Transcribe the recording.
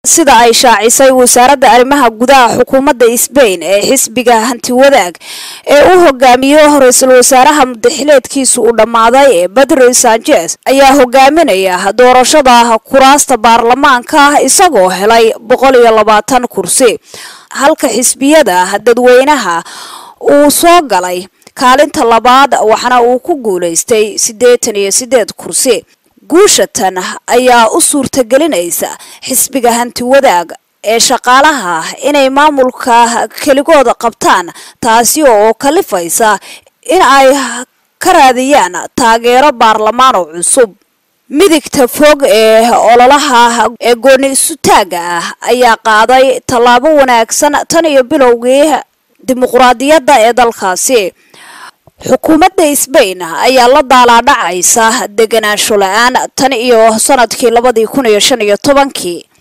sida ay shaacisay wasaaradda arrimaha gudaha xukuumadda sbain ee xisbiga hanti wadaag ee u hogaamiyo ra-iisul wasaaraha mudaxileedkiisu uu dhammaaday ee bedro sanchez ayaa hogaaminaya doorashada kuraasta baarlamaanka isagoo helay boqol iyo labaatan kursi halka xisbiyada dadweynaha uu soo galay kaalinta labaad waxaana uu ku guulaystay siddeetan iyo siddeed kursi guushatan ayaa u suurtagelinaysa xisbiga hanti wadaag ee shaqaalaha inay maamulka keligooda qabtaan taasi oo kalifaysa in ay ka raadiyaan taageero baarlamaan oo cusub midigta fog ee ololaha ee gooni isutaaga ah ayaa qaaday tallaabo wanaagsan tan iyo bilowgii dimuqraadiyadda ee dalkaasi xukuumadda sbain ayaa la daalaadhacaysa deganaansho la-aan tan iyo sanadkii labadii kun iyo shan iyo tobankii